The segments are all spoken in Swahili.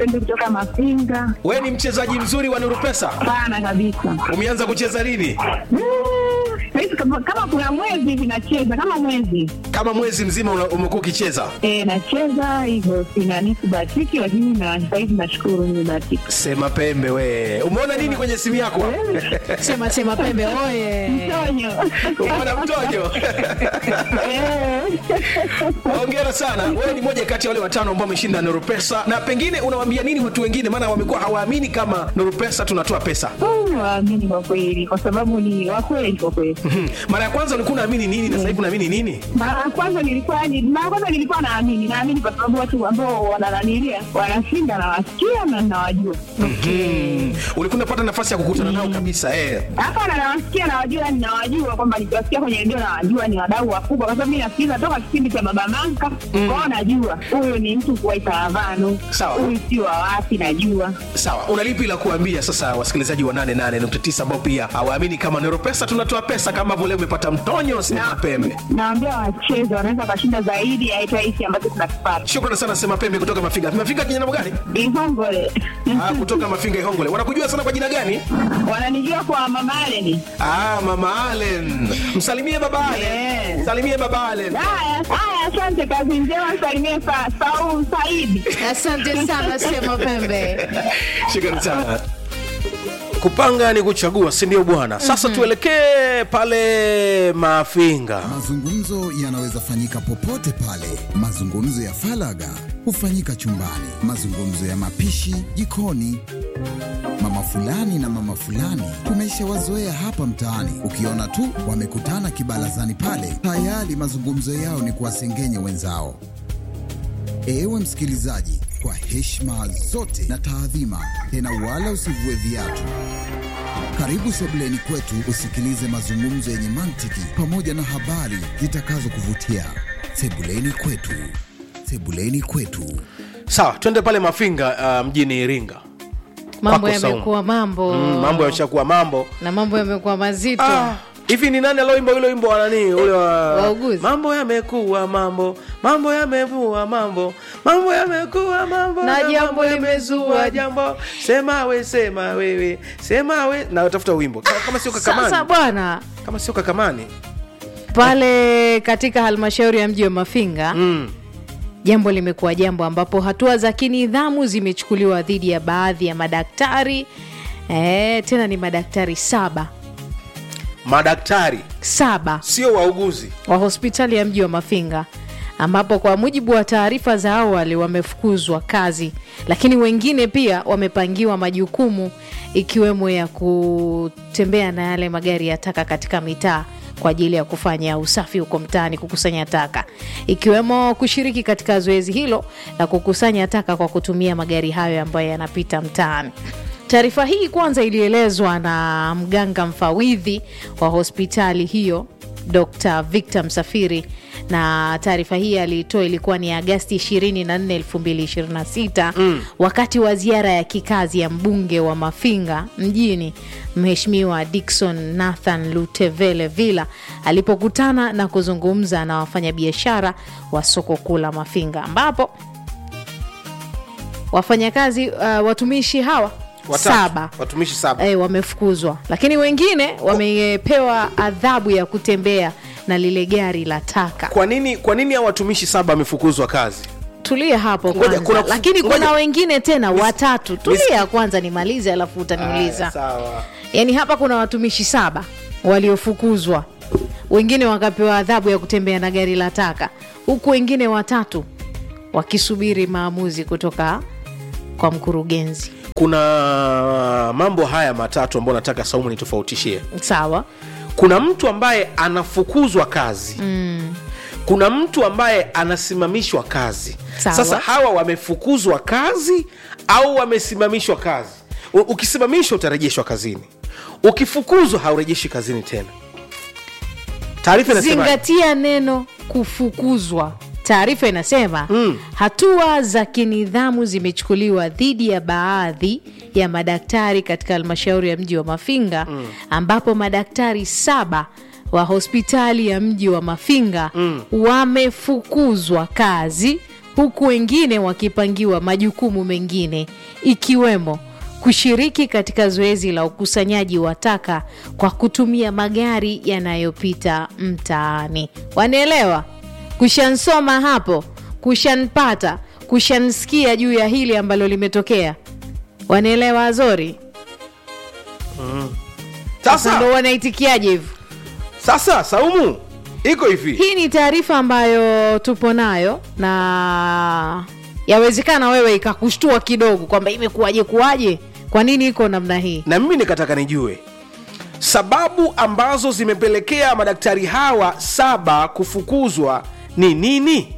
Pembe kutoka Mafinga. we ni mchezaji mzuri wa nuru pesa Sana kabisa. umeanza kucheza lini Mm, Saizi kama, kama kuna mwezi hivi nacheza kama mwezi kama mwezi mzima una- umekuwa ukicheza e, nacheza hivyo, sinani sibahatiki, lakini na sahizi nashukuru nimebahatika. sema pembe we umeona nini kwenye simu yako sema sema pembe oye Mtonyo. umeona mtojo Eh. hongera sana wewe ni moja kati ya wale watano ambao wameshinda nuru pesa na pengine unawaambia nini watu wengine maana wamekuwa hawaamini kama nuru pesa tunatoa pesa Mm, Waamini kwa kweli, kwa sababu ni wakweli kwa kweli. Mhm. mara ya kwanza ulikuwa unaamini nini na sasa hivi unaamini nini Mara ya kwanza nilikuwa ni- mara ya kwanza nilikuwa naamini, naamini kwa sababu watu ambao wanananilia wanashinda, nawasikia na nawajua. Mhm. ulikuwa unapata nafasi ya kukutana nao kabisa eh. Hapana, nawasikia nawajua, yani nawajua kwamba nikiwasikia kwenye redio nawajua ni wadau wakubwa, kwa sababu mi nasikiliza toka kipindi cha Baba Manka kwao, najua huyu ni mtu kuwaita Lavano, Sawa. huyu si wa wapi, najua sawa una lipi la kuambia sasa wasikilizaji wa 88.9 ambao pia hawaamini kama nero pesa tunatoa pesa kama vile umepata mtonyo sema pembe naambia wacheze, wanaweza wakashinda zaidi ya hata hiki ambacho tunakipata. shukrani sana sema pembe kutoka mafinga mafinga kijana gani Ihongole ah, kutoka mafinga ihongole wanakujua sana kwa jina gani wananijua kwa Mama Aleni. ah, mama alen msalimie baba alen Yeah. msalimie baba alen Haya, haya, asante, kazi njema, salimie sa, Saul Saidi. asante sana sema pembe shukrani sana kupanga ni kuchagua si ndio bwana sasa tuelekee pale mafinga Mazungumzo yanaweza fanyika popote pale. Mazungumzo ya falaga hufanyika chumbani, mazungumzo ya mapishi jikoni. Mama fulani na mama fulani tumeshawazoea hapa mtaani, ukiona tu wamekutana kibarazani pale, tayari mazungumzo yao ni kuwasengenya wenzao. Ewe msikilizaji, kwa heshima zote na taadhima, tena wala usivue viatu. Karibu sebuleni kwetu usikilize mazungumzo yenye mantiki pamoja na habari zitakazokuvutia. Sebuleni kwetu, sebuleni kwetu. sawa twende pale mafinga uh, mjini iringa mambo Kwako Saumu. yamekuwa mambo mm, mambo yameshakuwa mambo na mambo yamekuwa mazito Ah, hivi ni nani aloimba ule wimbo wa nani ule wa Wauguzi. mambo yamekuwa mambo mambo yamevua mambo mambo yamekuwa mambo Na jambo limezua. jambo sema we sema wewe sema we na tafuta wimbo kama, kama sio sasa kakamani bwana kama sio kakamani pale katika halmashauri ya mji wa mafinga mm. jambo limekuwa jambo ambapo hatua za kinidhamu zimechukuliwa dhidi ya baadhi ya madaktari e, tena ni madaktari saba madaktari saba sio wauguzi wa hospitali ya mji wa mafinga ambapo kwa mujibu wa taarifa za awali wamefukuzwa kazi lakini wengine pia wamepangiwa majukumu ikiwemo ya kutembea na yale magari ya taka katika mitaa kwa ajili ya kufanya usafi huko mtaani kukusanya taka ikiwemo kushiriki katika zoezi hilo la kukusanya taka kwa kutumia magari hayo ambayo yanapita mtaani taarifa hii kwanza ilielezwa na mganga mfawidhi wa hospitali hiyo dr victor msafiri na taarifa hii aliitoa ilikuwa ni agasti 24 2026 mm. wakati wa ziara ya kikazi ya mbunge wa mafinga mjini mheshimiwa dikson nathan lutevele villa alipokutana na kuzungumza na wafanyabiashara wa soko kuu la mafinga ambapo wafanyakazi uh, watumishi hawa Watatu. saba watumishi saba e, wamefukuzwa lakini wengine wamepewa adhabu ya kutembea na lile gari la taka kwa nini kwa nini hao watumishi saba wamefukuzwa kazi tulia hapo Ngoja, kwanza kuna- lakini ngoja. kuna wengine tena watatu nis- tulia kwanza nimalize alafu Aya, utaniuliza sawa yaani hapa kuna watumishi saba waliofukuzwa wengine wakapewa adhabu ya kutembea na gari la taka huku wengine watatu wakisubiri maamuzi kutoka kwa mkurugenzi kuna mambo haya matatu ambayo nataka saumu nitofautishie sawa kuna mtu ambaye anafukuzwa kazi mm. kuna mtu ambaye anasimamishwa kazi Sawa. sasa hawa wamefukuzwa kazi au wamesimamishwa kazi U- ukisimamishwa utarejeshwa kazini ukifukuzwa haurejeshi kazini tena taarifa inasema zingatia neno kufukuzwa taarifa inasema mm. hatua za kinidhamu zimechukuliwa dhidi ya baadhi ya madaktari katika halmashauri ya mji wa mafinga mm. ambapo madaktari saba wa hospitali ya mji wa mafinga mm. wamefukuzwa kazi huku wengine wakipangiwa majukumu mengine ikiwemo kushiriki katika zoezi la ukusanyaji wa taka kwa kutumia magari yanayopita mtaani. Wanaelewa? Kushansoma hapo, kushanpata, kushansikia juu ya hili ambalo limetokea. Wanaelewa Azori? Sasa ndo sasa wanaitikiaje hivyo? sasa saumu iko hivi Hii ni taarifa ambayo tupo nayo na yawezekana wewe ikakushtua kidogo kwamba imekuwaje kuwaje, kwa nini iko namna hii? na mimi nikataka nijue sababu ambazo zimepelekea madaktari hawa saba kufukuzwa ni nini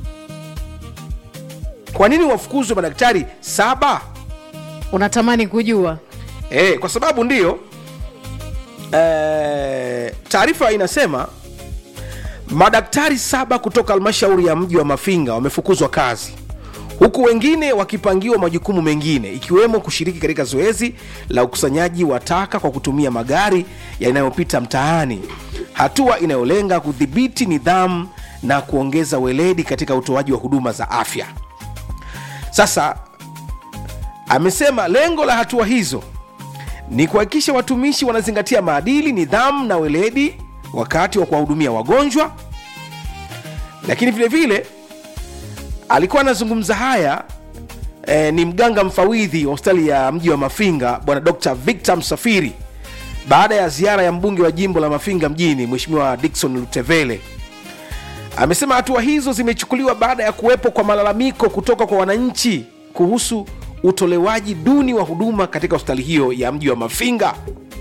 kwa nini wafukuzwe madaktari saba Unatamani kujua? e, kwa sababu ndiyo e, taarifa inasema madaktari saba kutoka halmashauri ya mji wa mafinga wamefukuzwa kazi huku wengine wakipangiwa majukumu mengine ikiwemo kushiriki katika zoezi la ukusanyaji wa taka kwa kutumia magari yanayopita mtaani hatua inayolenga kudhibiti nidhamu na kuongeza weledi katika utoaji wa huduma za afya sasa amesema lengo la hatua hizo ni kuhakikisha watumishi wanazingatia maadili nidhamu na weledi wakati wa kuwahudumia wagonjwa lakini vile vile alikuwa anazungumza haya eh, ni mganga mfawidhi wa hospitali ya mji wa mafinga bwana dr victor msafiri baada ya ziara ya mbunge wa jimbo la mafinga mjini mweshimiwa dikson lutevele amesema hatua hizo zimechukuliwa baada ya kuwepo kwa malalamiko kutoka kwa wananchi kuhusu utolewaji duni wa huduma katika hospitali hiyo ya mji wa mafinga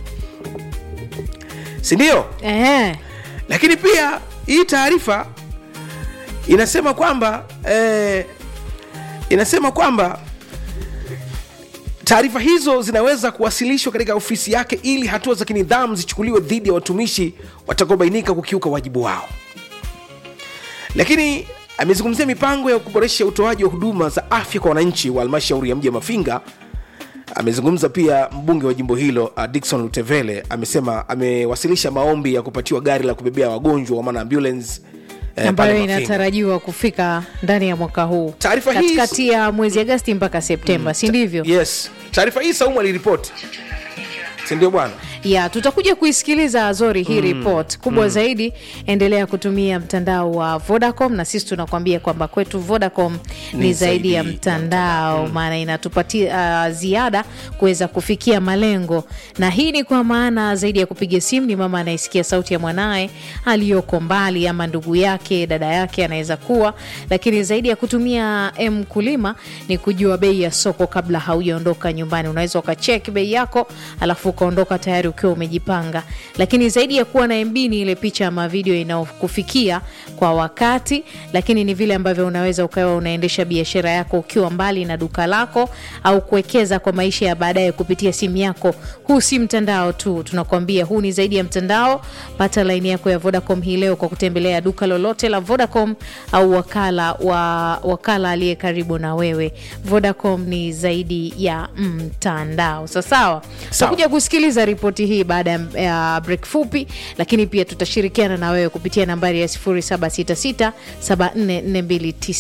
sindio Ehe. lakini pia hii taarifa inasema kwamba eh, inasema kwamba taarifa hizo zinaweza kuwasilishwa katika ofisi yake ili hatua za kinidhamu zichukuliwe dhidi ya watumishi watakaobainika kukiuka wajibu wao lakini amezungumzia mipango ya kuboresha utoaji wa huduma za afya kwa wananchi wa halmashauri ya mji wa mafinga amezungumza pia mbunge wa jimbo hilo uh, dikson lutevele amesema amewasilisha maombi ya kupatiwa gari la kubebea wagonjwa wa maana ambulance eh, ambayo pale Mafinga. inatarajiwa kufika ndani ya mwaka huu Taarifa hii- katikati ya mwezi Agasti mpaka Septemba, si ndivyo? yes taarifa hii saumu aliripoti sindio bwana ya tutakuja kuisikiliza Azori hii report kubwa zaidi. Endelea kutumia mtandao wa Vodacom, na sisi tunakwambia kwamba kwetu Vodacom ni, Ni zaidi ya zaidi mtandao, maana inatupatia uh, ziada kuweza kufikia malengo, na hii ni kwa maana zaidi ya kupiga simu, ni mama anayesikia sauti ya mwanaye aliyoko mbali, ama ndugu yake, dada yake anaweza kuwa, lakini zaidi ya kutumia M kulima ni kujua bei ya soko kabla haujaondoka nyumbani. Unaweza ukacheki bei yako alafu ukaondoka tayari ukiwa umejipanga. Lakini zaidi ya kuwa na MB ni ile picha ama video inayokufikia kwa wakati, lakini ni vile ambavyo unaweza ukawa unaendesha biashara yako ukiwa mbali na duka lako au kuwekeza kwa maisha ya baadaye kupitia simu yako. Huu si mtandao tu, tunakwambia huu ni zaidi ya mtandao. Pata laini yako ya Vodacom hii leo kwa kutembelea duka lolote la Vodacom au wakala wa wakala aliye karibu na wewe. Vodacom ni zaidi ya mtandao. Sawa sawa, tutakuja kusikiliza ripoti hii baada ya- ya break fupi, lakini pia tutashirikiana na wewe kupitia nambari ya 0766 7442